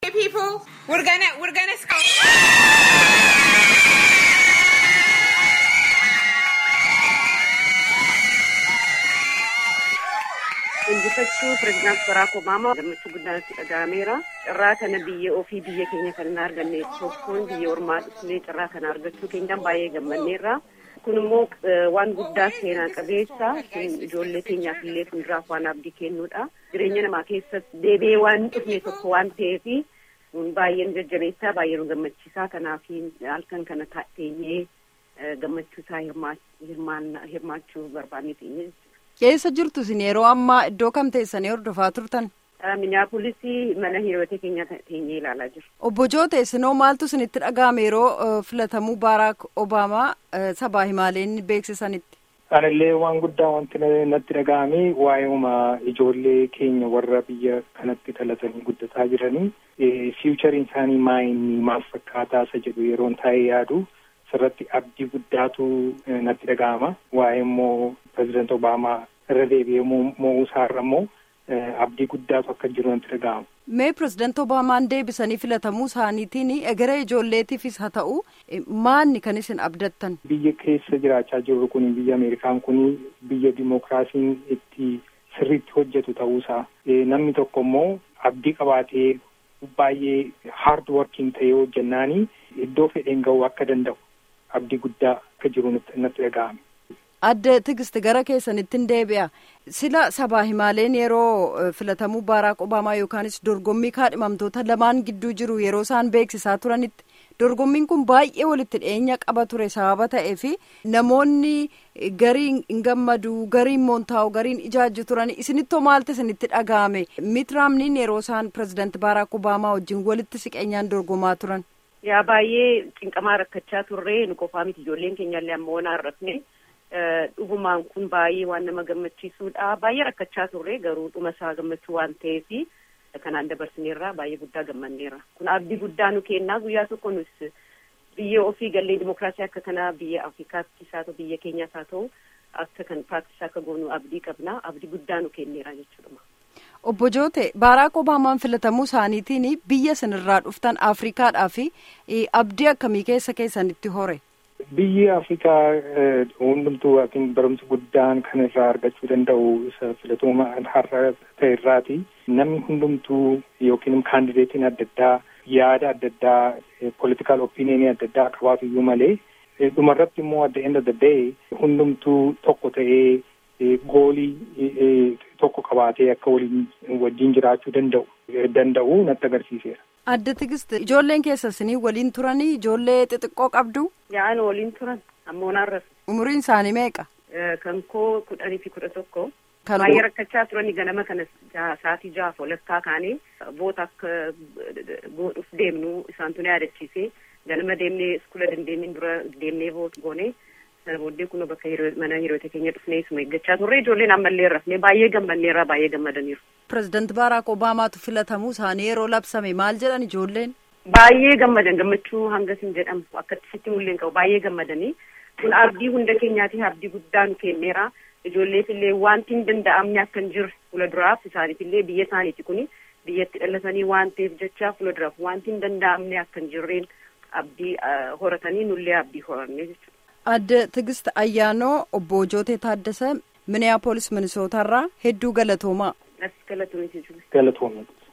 People, we're gonna we're gonna scout. Injifachuu pireezidaant Baraak Obaamaa gammachuu guddaan itti dhaga'ameera. Carraa kana biyya ofii biyya keenya kan hin arganne tokkoon biyya ormaa dhufnee carraa kana argachuu keenyaan baay'ee gammanneerra. Kun immoo waan guddaa seenaa qabeessa ijoollee keenyaaf illee fuulduraaf waan abdii kennuudha. Jireenya namaa keessatti deebi'ee waan dhufne tokko waan ta'eef baay'ee nu jajjabeessaa baay'ee nu gammachiisaa kanaaf halkan kana teenyee gammachuu isaa hirmaachuu barbaannee teenye. Keessa jirtu isin yeroo ammaa iddoo kam teessanii hordofaa turtan? Miniyaapolisii mana hiriyoota keenya teenyee ilaalaa jiru. Obbo Joote isinoo maaltu isinitti dhaga'ame yeroo filatamuu Baaraak Obaamaa sabaa himaaleen beeksisanitti? Anillee waan guddaa wanti natti dhaga'ame waa'eema ijoollee keenya warra biyya kanatti dhalatanii guddataa jiranii fiichariin isaanii maayinni maal fakkaataa isa jedhu yeroon taa'ee yaadu sirratti abdii guddaatu natti dhaga'ama waa'ee immoo pirezidaant Obaamaa irra deebi'ee mo'uu isaarra immoo abdii guddaatu akka jiru natti dhaga'ama. Mee pirezidaant Obaamaan deebisanii filatamuu isaaniitiin egeree ijoolleetiifis haa ta'u maanni kan isin abdattan? Biyya keessa jiraachaa jirru kun biyya Ameerikaan kun biyya dimookiraasiin itti sirriitti hojjetu ta'uusaa namni tokko immoo abdii qabaatee baay'ee haard working ta'ee hojjennaanii iddoo fedheen ga'uu akka danda'u abdii guddaa akka jiru natti dhaga'ame. Adda Tigist gara keessanittiin deebi'a. Sila sabaa himaaleen yeroo filatamuu Baaraak Obaamaa yookaanis dorgommii kaadhimamtoota lamaan gidduu jiru yeroo isaan beeksisaa turanitti dorgommiin kun baay'ee walitti dhiyeenya qaba ture sababa ta'eef namoonni gariin hin gammadu gariin moontaa'u gariin ijaajju turan isinittoo maaltu isinitti dhaga'ame mitiraamniin yeroo isaan pirezidaanti Baaraak Obaamaa wajjin walitti siqeenyaan dorgomaa turan. Yaa baay'ee cinqamaa rakkachaa turre nu qofaa miti ijoolleen keenyallee amma waan arrafne. dhugumaan kun baay'ee waan nama gammachiisuudha baay'ee rakkachaa turre garuu dhuma isaa gammachuu waan ta'eef kanaan dabarsineerra baay'ee guddaa gammanneerra kun abdii guddaa nu kennaa guyyaa tokko nus biyya ofii gallee dimokiraasii akka kanaa biyya afrikaattis haa ta'u biyya keenyaas haa ta'u akka kan piraaktis akka goonu abdii qabna abdii guddaa nu kenneera jechuudha. Obbo Joote Baaraak Obaamaan filatamuu isaaniitiin biyya isinirraa dhuftan Afrikaadhaa fi abdii akkamii keessa keessanitti hore? Biyyi Afrikaa hundumtuu yookiin barumsa guddaan kan irraa argachuu danda'u isa filatuma har'a ta'e irraati. Namni hundumtuu yookiin kaandideetiin adda addaa yaada adda addaa politikaal opiniinii adda addaa qabaatu iyyuu malee dhumarratti immoo at the end of the day hundumtuu tokko ta'ee goolii tokko qabaatee akka waliin wajjin jiraachuu danda'u danda'u natti agarsiiseera. Adda Tigist ijoolleen keessa isinii waliin turanii ijoollee xixiqqoo qabdu? Yaa'an waliin turan ammoo naarras. Umuriin isaanii meeqa? Kan koo kudhanii fi kudha tokko. Baay'ee rakkachaa turani ganama kana sa'aatii jaha walakkaa kaanee boota akka godhuuf deemnu isaantu na yaadachiise ganama deemnee iskula dandeenyeen dura deemnee boot goone sana booddee kun bakka mana hiriyoota keenya dhufnee isuma eeggachaa turre ijoolleen ammallee rafnee baay'ee gammanneerra baay'ee gammadaniiru. Pireezidaant Baaraak Obaamaatu filatamuu isaanii yeroo labsame maal jedhan ijoolleen? Baay'ee gammadan gammachuu hangas hin jedhamu akkatti sitti mul'een qabu baay'ee gammadanii kun abdii hunda keenyaatiif abdii guddaa nu kenneera ijoolleef illee wanti hin danda'amne akka hin jirre fuula duraaf isaaniif illee biyya isaaniiti kuni biyyatti dhalatanii waan ta'eef jecha fuula duraaf wanti hin danda'amne akka hin jirreen abdii horatanii nullee abdii horanne jechuudha. Adda Tigist Ayyaanoo obbo Jootee Taaddasa Miniyaapolis Minisootarraa hedduu galatoomaa. Galatoomii. Galatoomii.